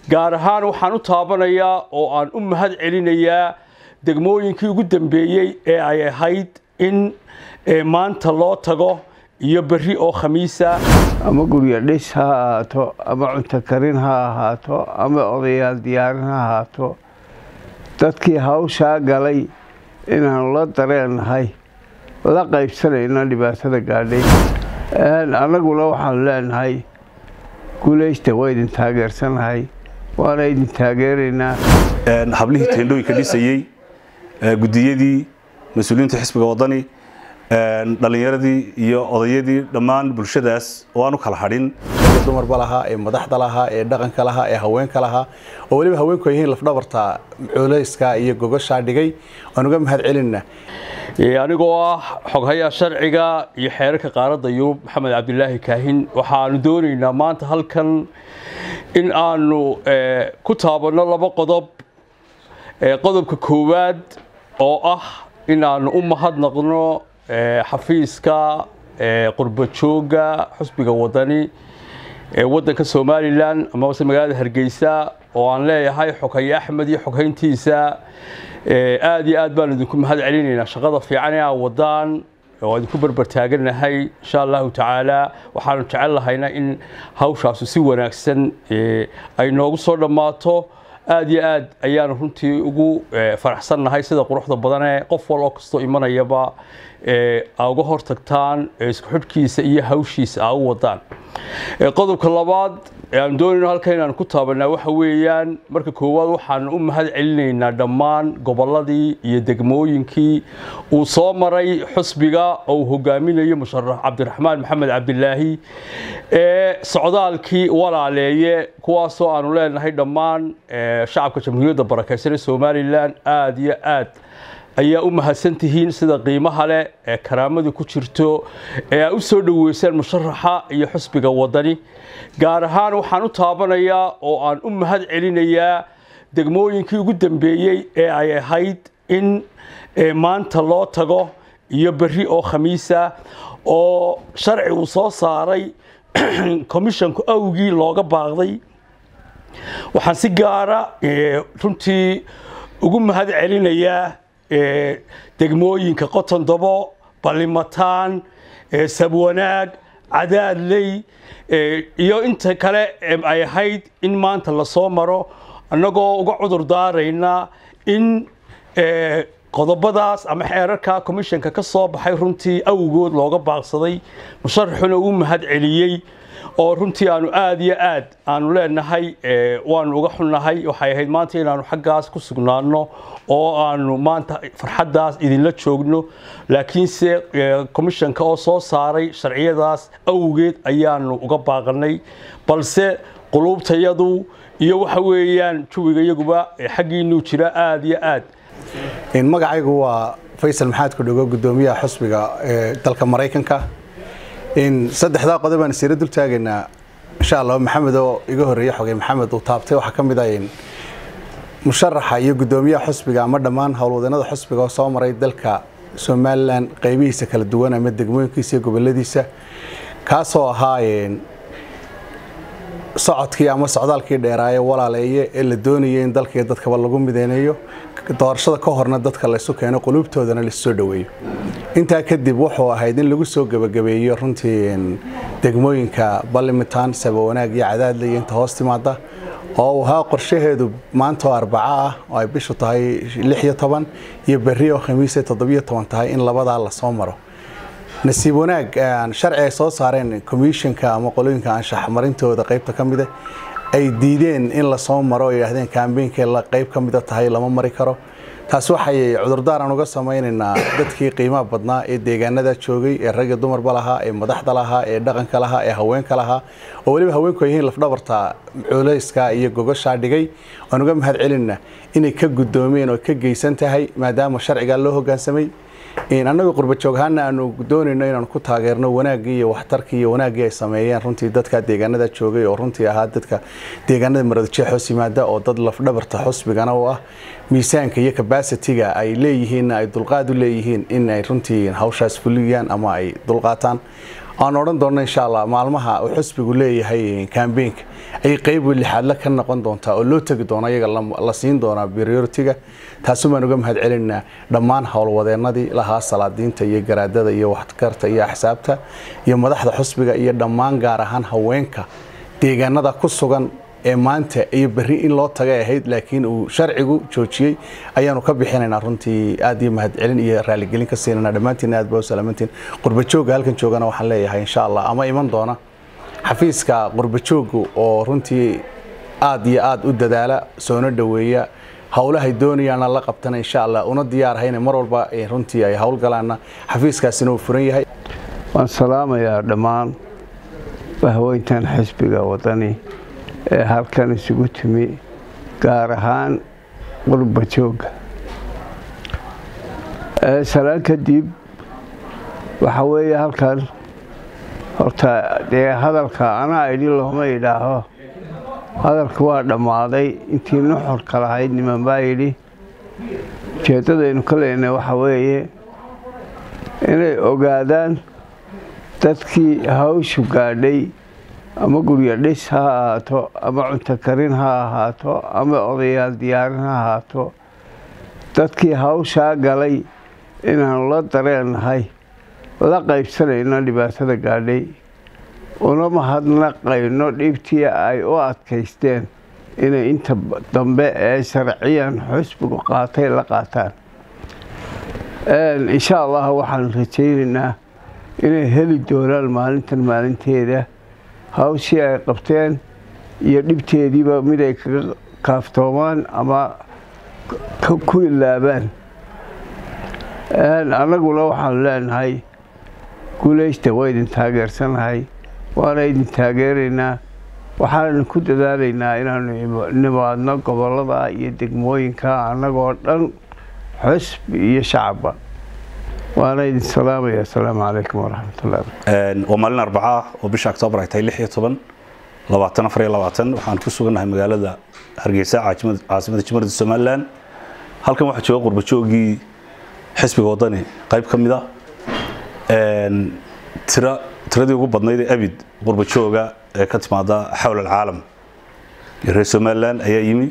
gaar ahaan waxaan u taabanayaa oo aan u mahad celinayaa degmooyinkii ugu dambeeyey ee ay ahayd in maanta loo tago iyo berri oo khamiisa ama guryo dhis ha ahaato ama cunto karin ha ahaato ama odayaal diyaarin ha ahaato dadkii hawshaa galay inaanu la dareennahay la qaybsanayna dhibaatada gaadhay annaguna waxaanu leenahay guulaysta waa idin taageersanahay waana idin taageeraynaa hablihii teendhooyinka dhisayey gudiyadii mas-uuliyiinta xisbiga wadani dhallinyaradii iyo odayadii dhammaan bulshadaas oo aan u kala hadhin dumarba lahaa ee madaxda lahaa ee dhaqanka lahaa ee haweenka lahaa oo weliba haweenku ay yihiin lafdhabarta culayska iyo gogoshaa dhigay waan uga mahad celinna anigoo ah xoghayaa sharciga iyo xeerarka qaaradda yurub maxamed cabdilaahi kaahin waxaanu doonaynaa maanta halkan in aanu ku taabanno laba qodob qodobka koowaad oo ah inaanu u mahadnaqno xafiiska qurbajooga xusbiga wadani ee wadanka somalilan amase magaalada hargeysa oo aan leeyahay xoghaye axmed iyo xoghayntiisa aada iyo aad baan idinku mahad celinaynaa shaqada fiican ee aa wadaan oo idinku berbertaaganahay insha allahu tacaala waxaanu jecel lahayna in hawshaasu si wanaagsan ay noogu soo dhammaato aada iyo aad ayaanu runtii ugu faraxsannahay sida quruxda badanee qof wal oo kastoo imanayaba aa uga hortagtaan isku xidhkiisa iyo hawshiisa aa u wadaan qodobka labaad aan doonayno halka inaan ku taabanaa waxa weeyaan marka koowaad waxaan u mahad celinaynaa dhammaan gobolladii iyo degmooyinkii uu soo maray xusbiga oo uu hogaaminayo musharax cabdiraxmaan maxamed cabdilaahi ee socdaalkii walaaleeye kuwaasoo aanu leenahay dhammaan shacabka jamhuuriyadda barakeysan ee somalilan aada iyo aad ayaa u mahadsantihiin sida qiimaha leh ee karaamadu ku jirto ee aa u soo dhoweysaan musharaxa iyo xusbiga wadani gaar ahaan waxaan u taabanayaa oo aan u mahad celinayaa degmooyinkii ugu dambeeyey ee ay ahayd in maanta loo tago iyo berri oo khamiisa oo sharci uu soo saaray commishanku awgii looga baaqday waxaan si gaara runtii ugu mahad celinayaa degmooyinka qotondabo ballimataan sabwanaag cadaadley iyo inta kale ay ahayd in maanta lasoo maro annagoo uga cudur daarayna in qodobadaas ama xeerarka commishanka ka soo baxay runtii awgood looga baaqsaday musharaxuna uu mahad celiyey oo runtii aanu aada iyo aad aanu leenahay waanu uga xunnahay waxay ahayd maanta inaanu xaggaas ku sugnaano oo aanu maanta farxaddaas idinla joogno laakiinse commishanka oo soo saaray sharciyadaas awgeed ayaanu uga baaqanay balse quluubtayadu iyo waxa weeyaan jawiga iyaguba xaggiinuu jira aada iyo aad magacaygu waa faysal maxaad kudhogo gudoomiyaha xusbiga ee dalka maraykanka saddexdaa qodob aan siira dul taagaynaa insha allah maxamed oo iga horreeye xogey maxamed uu taabtay waxaa ka mid ah musharaxa iyo gudoomiyaha xusbiga ama dhammaan howlwadeenada xusbiga oo soo maray dalka somalilan qaybihiisa kala duwan ama degmooyinkiisa iyo goboladiisa kaasoo ahaa socodkii ama socdaalkii dheeraaye walaaleeye ee la doonayay in dalka iyo dadkaba lagu mideynayo doorashada ka horna dadka laysu keeno quluubtoodana laissoo dhoweeyo intaa kadib wuxuu ahayd in lagu soo gebagabeeyo runtii degmooyinka balimitaan sabawanaag iyo cadaadle iyo inta hoos timaada oo uu ahaa qorshaheedu maanta oo arbaco ah oo ay bishu tahay lix iyo toban iyo berri oo khamiise toddobiyo toban tahay in labadaa lasoo maro nasiib wanaag sharci ay soo saareen commissionka ama qolooyinka anshax marintooda qaybta ka mida ay diideen in lasoo maro oo yidhaahdeen kaambeynkay qayb ka mida tahay lama mari karo taas waxay cudurdaaran uga samaynaynaa dadkii qiimaha badnaa ee deegaanada joogay ee ragga dumarba lahaa ee madaxda lahaa ee dhaqanka lahaa ee haweenka lahaa oo weliba haweenku ay yihiin lafdhabarta culayska iyo gogoshaa dhigay waan uga mahad celinna inay ka guddoomeen oo ka geysan tahay maadaama sharcigaa loo hogaansamay annagu qurbajooghaana aanu doonayno inaanu ku taageerno wanaaggii iyo waxtarkii iyo wanaaggii ay sameeyeen runtii dadka deegaanada joogay oo runtii ahaa dadka deegaanada maradajee hoos yimaada oo dad lafdhabarta xusbigana u ah miisaanka iyo kabasitiga ay leeyihiin ay dulqaad u leeyihiin in ay runtii hawshaas fuliyaan ama ay dulqaataan aan odhan doonno insha allah maalmaha uu xusbigu leeyahay kambeynka ayay qeyb lixaadle ka noqon doontaa oo loo tegi doono iyaga la siin doonaa prioritiga taasi baan uga mahad celinaa dhammaan howlwadeenadii lahaa salaadiinta iyo garaadada iyo waxkarta iyo axsaabta iyo madaxda xusbiga iyo dhammaan gaar ahaan haweenka deegaanada ku sugan ee maanta iyo berri in loo tagay ahayd laakiin uu sharcigu joojiyey ayaanu ka bixinaynaa runtii aad iyo mahadcelin iyo raaligelin ka siinana dhammaantiin aad baa u salaamantiin qurbajooga halkan joogana waxaan leeyahay insha allah ama iman doona xafiiska qurbajoogu oo runtii aad iyo aad u dadaala soona dhoweeya howlahay doonayaana la qabtana insha allah una diyaarhayna mar walba runtii ay howlgalaana xafiiskaasina uu furan yahay waan salaamayaa dhammaan bahweyntan xisbiga wadani ee halkan isugu timi gaar ahaan qurba joogga salaan kadib waxa weeye halkan horta dee hadalka anaa idhi looma idhaaho hadalka waa dhammaaday intii nuxurka lahayd niman baa yidhi ujeeddadaynu ka leynay waxa weeye inay ogaadaan dadkii hawshu gaadhay ama guryo dhis ha ahaato ama cunto karin ha ahaato ama odayaal diyaarin ha ahaato dadkii hawshaa galay inaanu la dareennahay la qaybsanayno dhibaatada gaadhay una mahadnaqayno dhibtii ay u adkaysteen inay inta dambe ee sharciyan xusbigu qaatay la qaataan insha allah waxaan rajaynaynaa inay heli doonaan maalintan maalinteeda hawshii ay qabteen iyo dhibteediiba mid ay kaga kaaftoomaan ama ku ilaabaan annaguna waxaanu leenahay guulaysta waa idin taageersanahay waana idin taageeraynaa waxaanu ku dadaalaynaa inaanu nimaadno gobollada iyo degmooyinka annagoo dhan xusbi iyo shacabba waana idin salaamaya asalaamu calaykum waraxmatullahi waa maalin arbaca oo bisha oktoobar ay tahay lix iyo toban labaatan afar iyo labaatan waxaan ku sugannahay magaalada hargeysa caasimada jamhuuriyadda somalilan halkan waxaa jooga qurbajoogii xisbiga wadani qayb ka mid a tira tiradii ugu badnayd ee abid qurbajooga ee ka timaada xawl alcaalam iyo reer somalilan ayaa yimi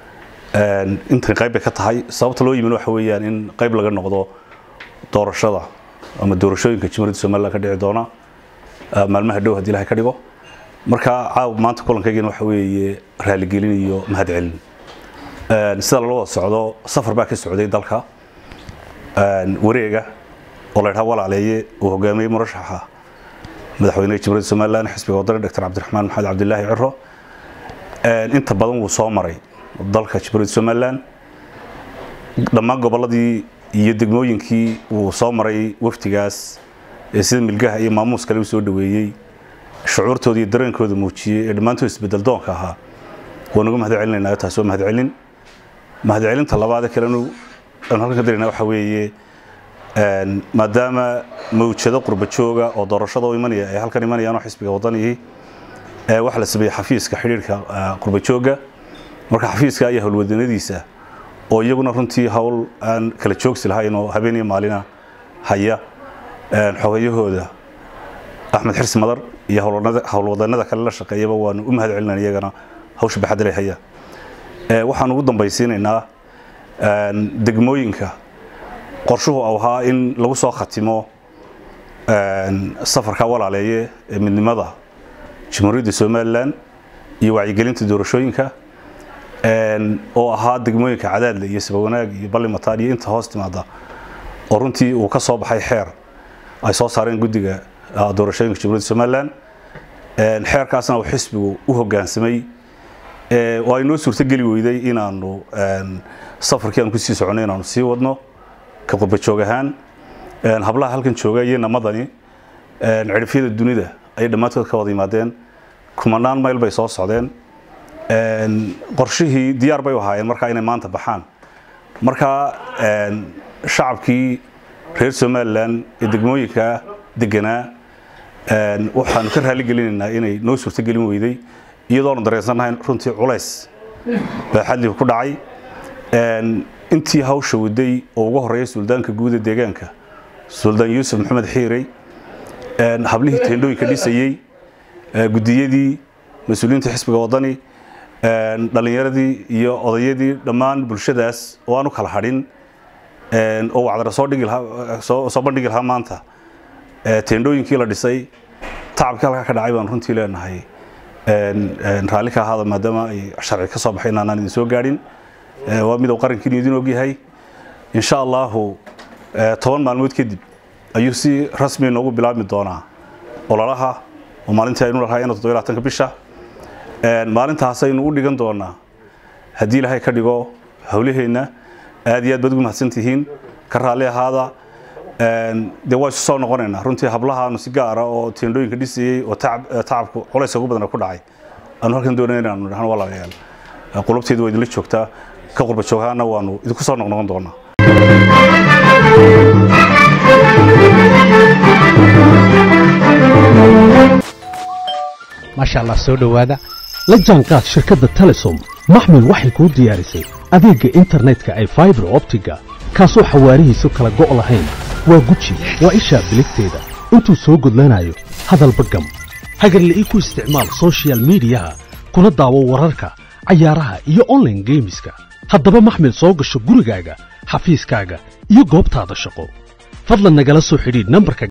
intan qayb bay ka tahay sababta loo yimin waxa weeyaan in qayb laga noqdo doorashada ama doorashooyinka jamhuuriyadda somalilan ka dhici doona maalmaha dhow haddii ilahay ka dhigo marka caaw maanta kulankaygana waxa weeye raaligelin iyo mahadcelin sida lala wada socdo safar baa ka socday dalka wareega oo la ydhaha walaaleeye uu hogaamiyey murashaxa madaxweyneha jamhuuriyadda somalilan xisbiga wadani dr cabdiraxmaan maxamed cabdilaahi ciro inta badan wuu soo maray dalka jamhuuriyadda somalilan dhammaan gobolladii iyo degmooyinkii wuu soo maray waftigaas ee sida milgaha iyo maamuus kale u soo dhaweeyey shucuurtooda iyo dareenkooda muujiyey ee dhammaantood isbedel doonka ahaa waan uga mahad celinaynaa taasi waa mahadcelin mahadcelinta labaade kalenu aanu halkan ka dareynaa waxa weeye maadaama mawjado qurba jooga oo doorashada u imanaya ay halkan imanayaan oo xisbiga wadanihi waxaa la sameeyey xafiiska xidhiirka qurba jooga marka xafiiska ayaa howlwadanadiisa oo iyaguna runtii hawl aan kala joogsi lahayn oo habeen iyo maalina haya xogayahooda axmed xirsi madar iyo howlwadanada kale la shaqeeyaba waanu u mahad celinayna iyagana hawsha baxadale haya waxaan ugu dambaysiinaynaa degmooyinka qorshuhu ahaa in lagu soo khatimo safarka walaaleeye ee midnimada jamhuuriyadda somalilan iyo wacyigelinta doorashooyinka oo ahaa degmooyinka cadaadle iyo sabawanaag iyo ballimataan iyo inta hoos timaada oo runtii uu ka soo baxay xeer ay soo saareen guddiga doorashooyinka jamhuuriyadda somalilan xeerkaasna uu xisbigu u hoggaansamay oo ay noo suurtogeli weyday inaanu safarkii aan kusii soconay inaanu sii wadno ka qurbajoog ahaan hablaha halkan jooga iyo namadani cirifyada dunida ayay dhammaantood ka wada yimaadeen kumanaan mayl bay soo socdeen qorshihii diyaar bay u ahaayeen markaa inay maanta baxaan markaa shacabkii reer somalilan ee degmooyinka deganaa waxaanu ka raaligelinaynaa inay noo suurtogelin weyday iyadoonu dareensannahay runtii culays baa xadliga ku dhacay intii hawsha waday oo ugu horeeya suldaanka guud ee deegaanka suldaan yuusuf maxamed xiirey een, hablihii teendhooyinka dhisayey ee, gudiyadii mas-uuliyiinta xisbiga wadani een, dhallinyaradii iyo odayadii dhammaan bulshadaas oo aan u kala hadhin een, oo wacdara soo dhigi lahaa soo soo bandhigi lahaa maanta ee, teendhooyinkii la dhisay tacabkii halkaa ka dhacay baan runtii leenahay een, een, raalli ka ahaada maadaama ay sharci ka soo baxay inaanaan idin soo gaadhin Ee, waa mid uu qarankiinu idin ogyahay insha allahu ee, toban maalmood kadib ayuu si rasmi noogu bilaabmi doonaa ololaha oo maalintii aynu lahaa ina toddoba iyo labaatanka bisha Een, maalintaas aynu u dhigan doonaa haddii ilaahay ka dhigo howlaheenna aad iyo aad baad ugu mahadsantihiin ka raalli ahaada Een, dee waa isu soo noqonaynaa runtii hablahaanu si gaara oo teendhooyinka dhisayey oo tacab- ee, tacabku culayska ugu badan ku dhacay aanu halkan doonayna inaanu dhahno walaalayaal ee, qulubteedu waa idinla joogtaa ka qurba joogaana waanu idinku soo noqnoqon doonaa maasha allah soo dhowaada la jaanqaad shirkadda telesom maxmil waxay kuu diyaarisay adeegga internetka ay faibar optiga kaasoo xawaarihiisu kala go' lahayn waa guji waa ishaa biligteeda intuu soo gudlanayo hadalba gam hagarle ii ku isticmaal soshiyal miidiyaha kuna daawo wararka cayaaraha iyo online geemiska haddaba maxmil soo gasho gurigaaga xafiiskaaga iyo goobtaada shaqo fadlan nagala soo xidhiidh nambarka